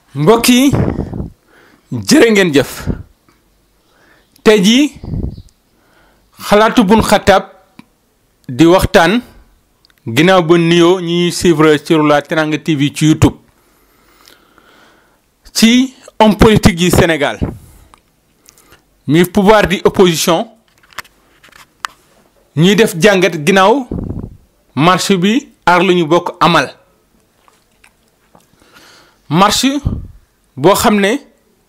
mbokk yi jërë ngeen jëf tey jii xalaatu bun xataab di waxtaan ginnaaw ba nuyoo ñi ñuy suivre sur la Teranga TV ci YouTube ci homme politique yi Sénégal mi pouvoir di opposition ñuy def jàngat ginnaaw marche bi aar lu ñu bokk amal marche boo xam ne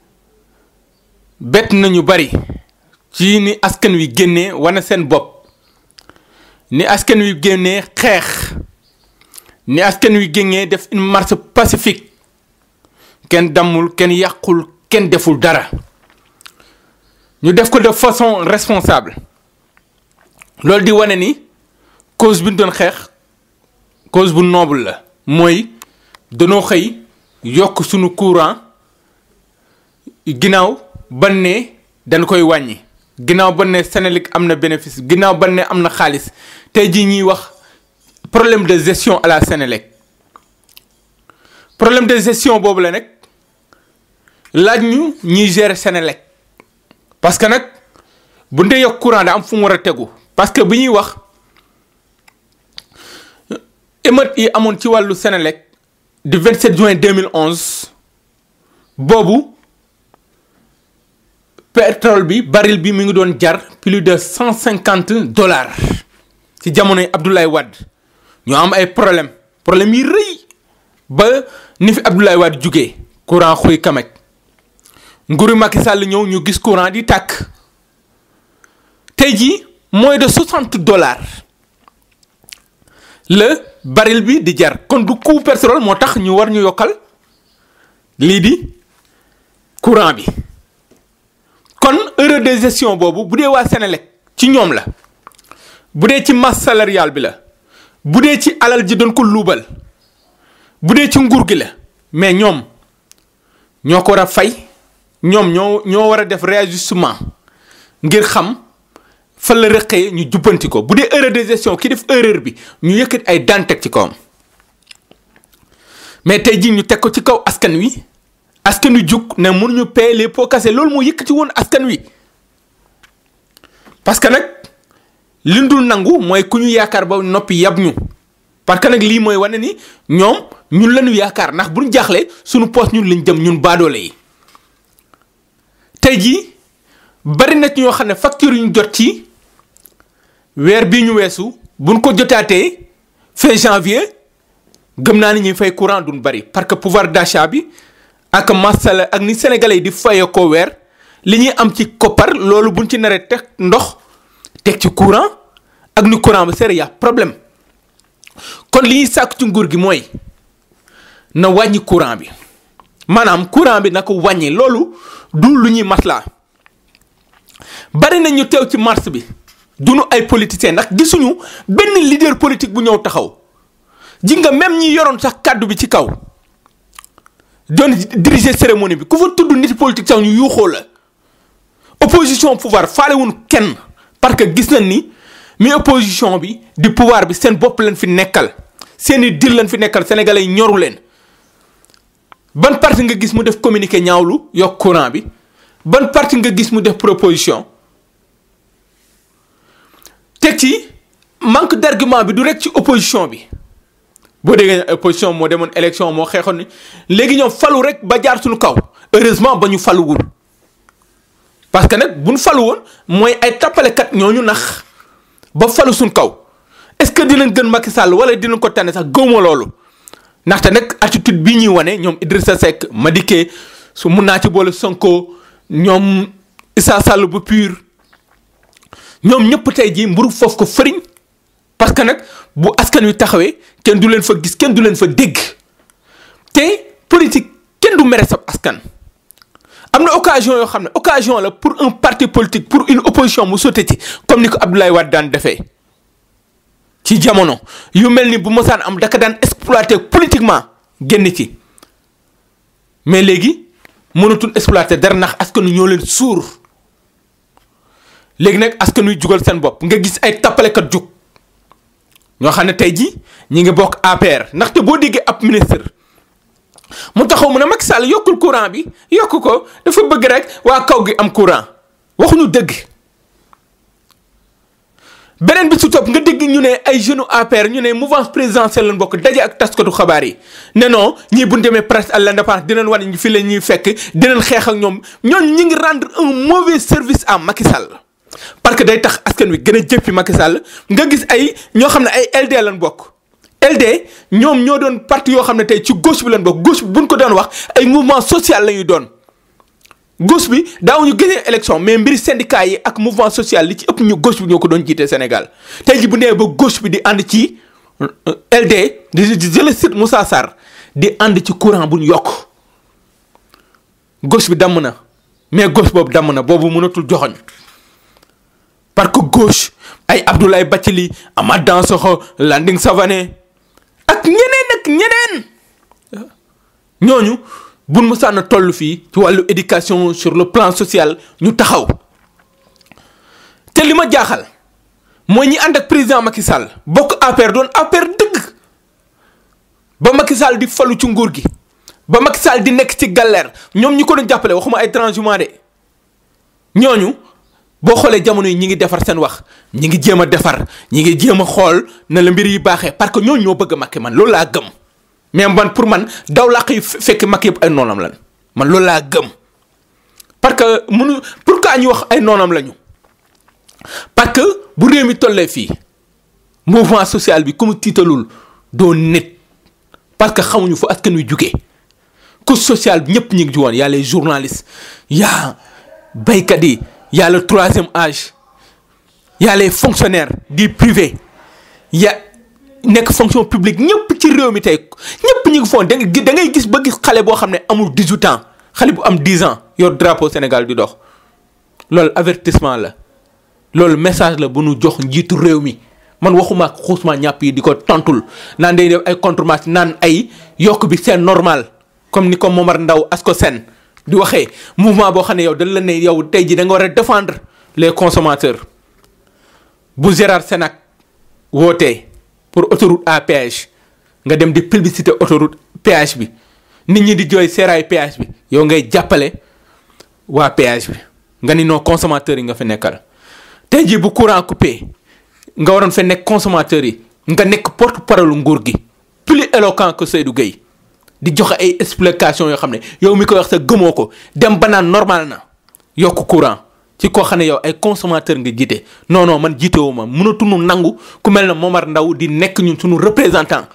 bett nañu bari ci ni askan wi génnee wane seen bopp ni askan wi génnee xeex ni askan wi génnee def une marche pacifique kenn dammul kenn yàqul kenn deful dara ñu def ko de façon responsable loolu di wane ni cause bi ñu doon xeex cause bu noble la mooy danoo xëy yokk sunu courant ginnaaw ban ne dañ koy wàññi ginnaaw ban ne Senelec am na bénéfice ginnaaw ban ne am na xaalis tey jii ñuy wax problème de gestion à la Senelec problème de gestion boobu la nag laaj ñu ñuy gérer Senelec parce que nag bu ndee yokk courant da am fu mu war a tegu parce que bi ñuy wax émeute yi amoon ci wàllu Senelec du 27 juin 2011 boobu pétrole bi baril bi mi ngi doon jar plus de cent cinquante dollars ci jamonoy Abdoulaye Wade ñu am ay problème problème yi rëy ba ni fi Abdoulaye Wade jugee courant xuy kamek nguuru Macky Sall ñëw ñu gis courant di tàkk tey jii moins de soixante dollars la baril bi di jar kon du coût pétrole moo tax ñu war ñu yokkal lii di courant bi kon erreur de gestion boobu bu dee waa Senelec ci ñoom la bu dee ci masse salariale bi la bu dee ci alal ji doon ko luubal bu dee ci nguur gi la mais ñoom ñoo ko war a fay ñoom ñoo ñoo war a def réajustement ngir xam fan la rëqee ñu jubbanti ko bu dee erreur de gestion ki def erreur bi ñu yëkkati ay daan teg ci kawam mais tey jii ñu teg ko ci kaw askan wi askan wi jug ne mënuñu payer les pots cassés loolu moo yëkkati woon askan wi parce que nag li ñu dul nangu mooy ku ñu yaakaar ba noppi yab ñu parce que nag lii mooy wane ni ñoom ñun lañu yaakaar ndax bu ñu jaaxlee suñu poos ñun lañ jëm ñun baadoole yi tey jii bari na ci ñoo xam ne facture yu ñu jot ci weer bii ñu weesu buñ ko jotaatee fin janvier gëm naa ni ñuy fay courant duñ bari parce que pouvoir d'achat bi ak masala ak ni sénégalais yi di fayee ko weer li ñuy am ci koppar loolu buñ ci naree teg ndox teg ci courant ak ni courant ba seere yaa problème kon li ñuy sàkku ci nguur gi mooy na wàññi courant bi maanaam courant bi na ko wàññi loolu du lu ñuy maslaa bari na ñu teew ci mars bi duñu ay politiciens ndax gisuñu benn leader politique bu ñëw taxaw ji nga même ñi yoroon sax kàddu bi ci kaw doon diriger cérémonie bi ku fa tudd nit politique sax ñu yuuxoo la opposition pouvoir faalewuñ kenn parce que gis nañ ni mi opposition bi di pouvoir bi seen bopp leen fi nekkal seeni dir leen fi nekkal sénégalais yi ñoru leen ban parti nga gis mu def communiqué ñaawlu yokk courant bi ban parti nga gis mu def proposition teg ci manque d'argument bi du rek ci opposition bi boo déggee opposition moo demoon élection moo xeexoon ni léegi ñoom falu rek ba jaar suñu kaw heureusement ba ñu faluwul parce que nag bu ñu falu woon mooy ay tappalekat ñooñu nax ba falu suñu kaw est-ce que dinañ gën Macky Sall wala dinañ ko tànne sax gëwma loolu ndaxte nag attitude bii ñuy wane ñoom Idrissa Seck Madické su mun naa ci boole Sonko ñoom Issa Sall bu pur ñoom ñëpp tey jii mburu foofu ko fëriñ parce que nag bu askan wi taxawee kenn du leen fa gis kenn du leen fa dégg te politique kenn du mere sab askan. am na occasion yoo xam ne occasion la pour un parti politique pour une opposition mu sotti ci comme ni ko Abdoulaye Wade daan defee ci jamono yu mel ni bu mosaan am daka daan exploiter politiquement génn ci mais léegi mënatul exploiter dara ndax askan wi ñoo leen suur. léegi nag askan wi jugal seen bopp nga gis ay tappalekat jug ñoo xam ne tey jii ñi ngi bokk APR ndaxte boo déggee ab ministre mu taxaw mu ne Macky Sall yokkul courant bi yokk ko dafa bëgg rek waa kaw gi am courant waxuñu dëgg beneen bi su topp nga dégg ñu ne ay jeunes APR ñu ne mouvance présidentielle lañ bokk daje ak taskatu xabaar yi ne non ñii bu ñu demee presse à l'indépendance dinañ wane ñu fi la ñuy fekk dinañ xeex ak ñoom ñooñu ñu ngi rendre un mauvais service à Macky Sall. parce que day tax askan wi gën a jëppi Macky Sall nga gis ay ñoo xam ne ay LD lañ bokk LD ñoom ñoo doon parti yoo xam ne tey ci gauche bi lañ bokk gauche bi buñ ko doon wax ay mouvement social la ñuy doon. gauche bi daawuñu gagné élection mais mbiri syndicat yi ak mouvement social li ci ëpp ñu gauche bi ñoo ko doon jiite Sénégal tey ji bu nee ba gauche bi di ànd ci LD di je le cite Moussa Sarr di ànd ci courant bu ñu yokk gauche bi damm na mais gauche boobu damm na boobu mënatul joxoñ parce que gauche ay Abdoulaye Bathily Amath Dansokho Landing Savané ak ñeneen ak ñeneen ñooñu buñ mësaan a toll fii ci wàllu éducation sur le plan social ñu taxaw te li ma jaaxal mooy ñi ànd ak président Macky Sall bokk APR doon APR dëgg ba Macky Sall di falu ci nguur gi ba Macky Sall di nekk ci galère ñoom ñi ko doon jàppale waxuma ay transhumants de ñooñu boo xoolee jamono yi ñi ngi defar seen wax ñi ngi jéem a defar ñi ngi jéem a xool na la mbir yi baaxee parce que ñooñu ñoo bëgg a Macky man loolu laa gëm. mais man pour man daw làq yi fekk mag yëpp ay noonam lan man loolu laa gëm parce que munu pourquoi ñu wax ay noonam lañu parce que bu réew mi tollee fii mouvement social bi ku mu tiitalul doo nit parce que xamuñu fu askan wi jugee couche sociale bi ñëpp ñu ngi ci woon y a les journalistes y a baykat yi y a le troisième âge y a les fonctionnaires du privé y a nekk fonction publique ñëpp ci réew mi tey ñëpp ñu ngi foon da ngay gis ba gis xale boo xam ne amul 18 ans xale bu am 10 ans yor drapeau Sénégal di dox loolu avertissement la loolu message la bu nu jox njiitu réew mi man waxuma ak xuusma ñàpp yi di ko tontul naan day def ay contre-marché naan ay yokk bi c'est normal comme ni ko Momar Ndaw asko sen di waxee mouvement boo xam ne yow dañ la ne yow tey ji da nga war a défendre les consommateurs bu Gérard Senac wootee pour autoroute à péage nga dem di publicité autoroute péage bi nit ñi di jooy seeraay péage bi yow ngay jàppale waa péage bi nga ni noo consommateurs yi nga fi nekkal tey jii bu courant coupé nga waroon fa nekk consommateurs yi nga nekk porte parole nguur gi plus éloquent que Seydou Gueye di joxe ay explication yoo xam ne yow mi koy wax sa gëmoo ko dem ba naan normal na yokk courant ci koo xam ne yow ay consommateur nga jiite non non man jiitewu ma mënatuñu nangu ku mel ne Momar Ndaw di nekk ñun suñu représentant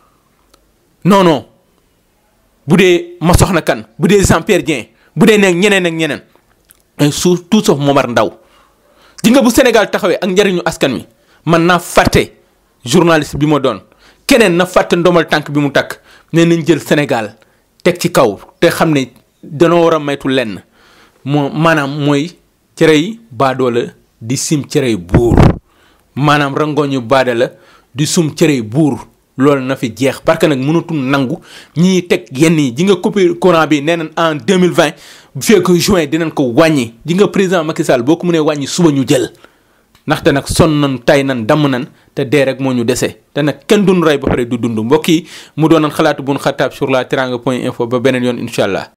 non non bu dee ma soxna kan bu dee Jean Pierre Dieng bu dee nekk ñeneen ak ñeneen ay su tout sauf Momar Ndaw ji nga bu Sénégal taxawee ak njariñu askan wi man naa fàtte journaliste bi ma doon keneen na fàtte ndomal tànk bi mu takk nee nañ jël Sénégal teg ci kaw te xam ne danoo war a maytu lenn moo maanaam mooy cerey baadoola di sim cerey buur maanaam rangooñu baada la di sum cerey buur loolu na fi jeex parce que nag mënatul nangu ñii teg yenn yi ji nga coupé courant bi nee nañ en 2020 bu fekk juin dinañ ko wàññi ji nga président Macky Sall boo ko mënee wàññi suba ñu jël ndaxte nag sonn nañ tay nañ damm nañ te dee rek moo ñu dese te nag kenn duñ rey ba pare du dund mbokk yi mu doonoon xalaatu buñ xataab sur la teranga point info ba beneen yoon incha allah